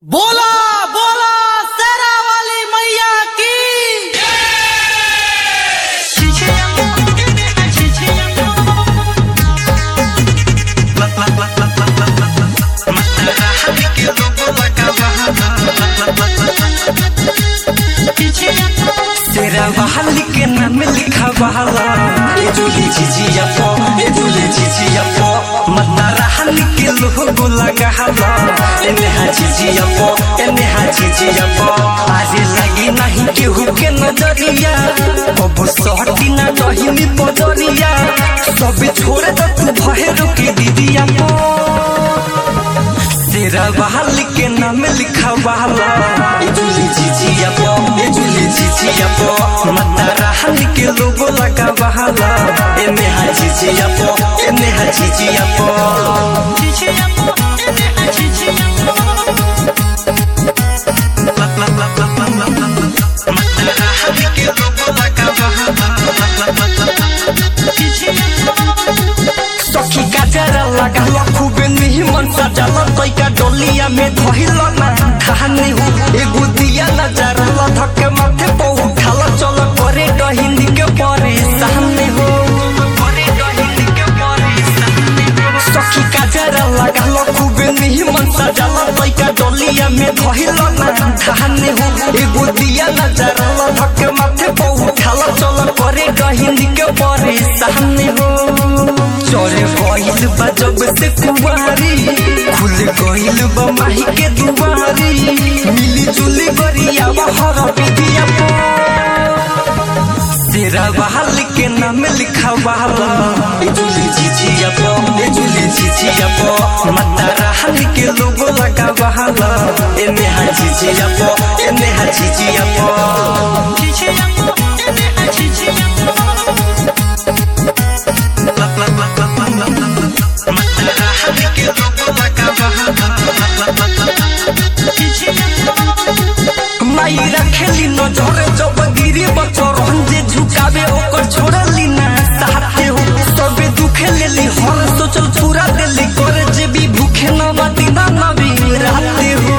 बोला बोला शेरा वाली मैया की तेरा बहाल के नाम लिखा बहाला ए जुली झिझिया पो ए जुली झिझिया पो मता रहल के लोगो लगा हला ए नेहा झिझिया पो ए नेहा झिझिया पो आज लगी नहीं केहू के नजरिया अब सहटी ना रही बजरिया सब छोड़ दे तू भहेरो के दीदिया पो तेरा बहाल के नाम लिखा बहाला ए जुली झिझिया पो ए जुली झिझिया पो मता रहल के लोगो लगा बहाला ए नेहा झिझिया पो ए नेहा झिझिया पो सखी का जरा लगा लो खूबे निमन सजल तैका डोलिया में धइल ना कहानी हो एगो दिया नजर ला धक्के माथे पे उठाल चल करे डहिंदी के परे सामने हो सखी का जरा लगा लो खूबे निमन सजल तैका डोलिया में धइल ना कहानी हो एगो दिया नजर ला धक्के माथे पे उठाल चल करे डहिंदी के परे सामने हो चोरे गइल बा जब से कुवारी खुल गइल बा माही के दुआरी मिली जुली गरिया हर विधिया पो तेरा बहाल के नाम लिखा बहाला ए जुली झिझिया पो ए जुली झिझिया पो मता रहल के लोगो लगा बहाला ए नेहा झिझिया पो ए नेहा झिझिया पो माई रखेली नजर जब गिरी बचर जे झुकावे ओकर छोड़ली ना साथे हो सबे दुखे लेली हर सोचल पूरा देली करे जे भी भूखे न बाती ना नबी राते हो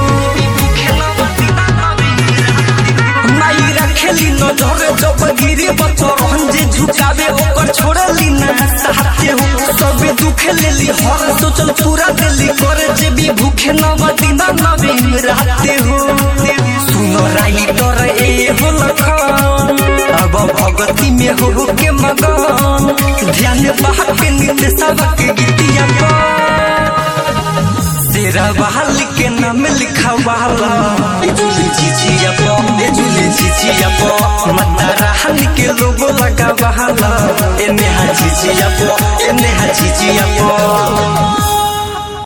माई रखेली नजर जब गिरी बचर जे झुकावे ओकर छोड़ली ना साथे हो सबे दुखे लेली हर सोचल पूरा देली करे जे भी भूखे न बाती ना नबी राते हो सुनो राइटर ए हो लखन अब भगती में हो के मगन ध्यान बहा के नित्य सबक गीतिया तेरा बहाल के नाम लिखा बहाला ए जुली झिझिया पो ए जुली झिझिया पो मता रहल के लोगो लगा बहाला